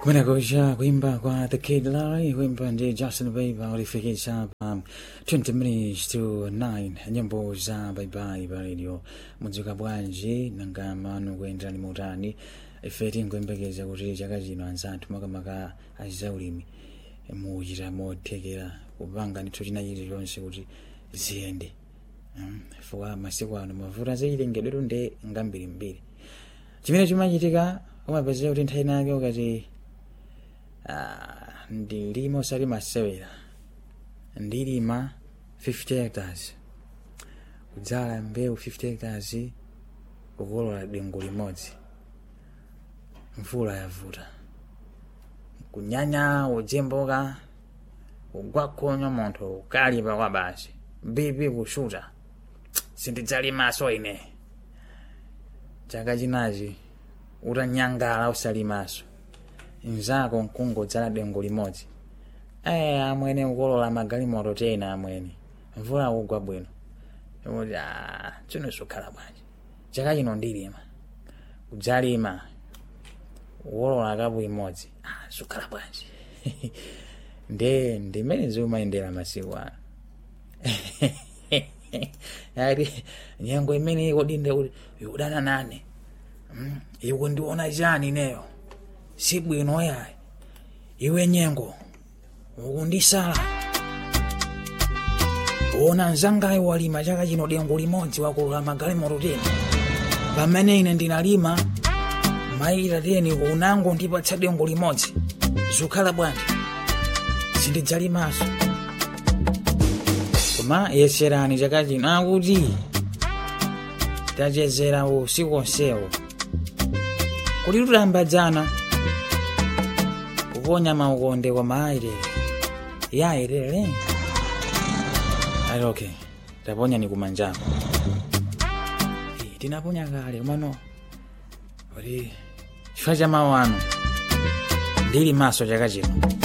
kumenekosha kuimba kwa the kid larry kuimba ndi justin bieber ulifikisha pa 20 minutes to 9 nyimbo za baibai pa radio mudzuka bwanji nanga manu kuyenderani mutani ife tingoyembekeza kuti chaka chino anzathu makamaka azaulimi muchita mothekera kupanga ndithu china chilichonse kuti ziyende Mm, chifukwa masiku ano mavuto zachilengedwetu ndi ngambirimbiri chimene chimachitika umapezera kuti nthawi nake ukati ah, ndilima usalima sewera ndilima 50 hectares kudzala mbewu 50 hectares kukolola dengu limodzi mvula yavuta kunyanya ujemboka kugwakhonyo munthu ukalipa kwa basi bibi kushuta sindidzalimaso ine chaka chinachi utanyangala usalimaso mzako nkungodzala dengu limodzi ayi amwene ukolola magalimoto tena amwene mvula kugwa bwino kuti chino sukhala bwanji chaka chino ndilima kudzalima ukolola kapu imodzi ah, sukhala bwanji nde ndimene ziumayendera masiku ano ati nyengo imene ikodinde kuti ikudana nane Mm, iwe ndiona chani neyo si bwino yayi iwe nyengo ukundisala ona mzangayo walima chaka chino dengu limodzi wakolola magalimoto tena pamene ine ndinalima maita teni unango ndipatsa dengu limodzi zukhala bwanji sindidzalimaso koma yeserani chaka chino akuti tachezera usiku onsewo kuti tutambadzana kuponya maukonde kwa maayirere yaayirere ali okay taponya ni kumanjako Eh, tinaponya kale komano kuti chifukwa cha mawu ano ndili maso chaka chino